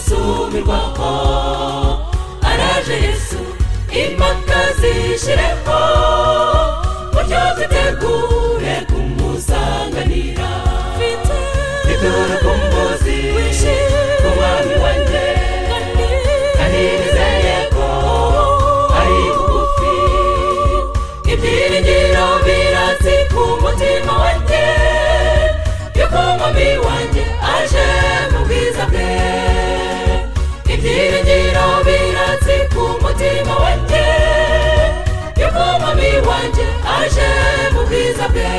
kumirwaho araje yesu impaka zishireho buryo dutegure kumusanganira mfite itoro kumbuzi ku mwami wanjye kandi nizeye ko ari bugufi ibyiringiro biratsi ku mutima wanjye yuko mwami wanjye aje mu bwiza bwe ibyiringiro biratsi ku mutima wanjye yuko mwami wanjye aje mu bwiza bwe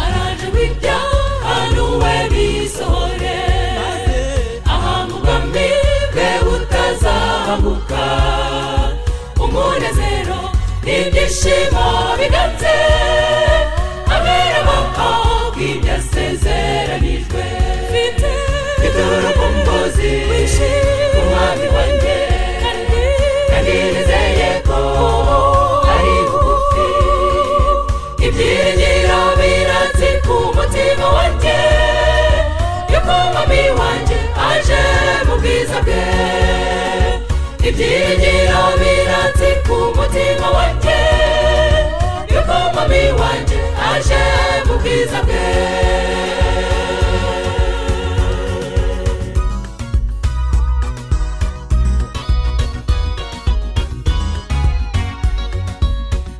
araje w'ibyaha n'uwe bisohore ahantu ubwami bwe butazahamuka umunezero n'ibyishimo bigatse abera amapfa bw'ibyo asezeranijwe mfite ituro ku mbuzi ku mwami wanjye kandi nizeye ko ari bugufi ibyiringiro biratse ku mutima wanjye yuko mwami wanjye aje mu bwiza bwe ibyiringiro biratse ku mutima wanjye yuko mwami wanjye aje mu bwiza bwe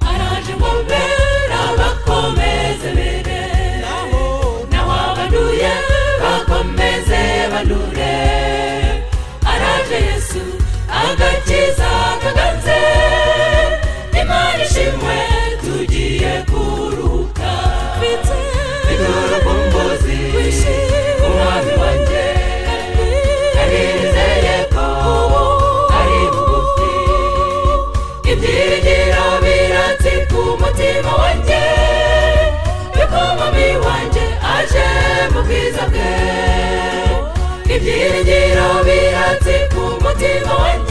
araje ngo mbera bakomeze bere naho abanduye bakomeze bandure araje yesu agakiza kaganze imana ishimwe tugiye kuruhuka bituru ku mbuzi umwami wanjye kandi nizeye ko ari bugufi ibyiringiro biratse ku mutima wanjye yuko mami wanjye aje mu bwiza bwe ibyiringiro biratse ku mutima wanjye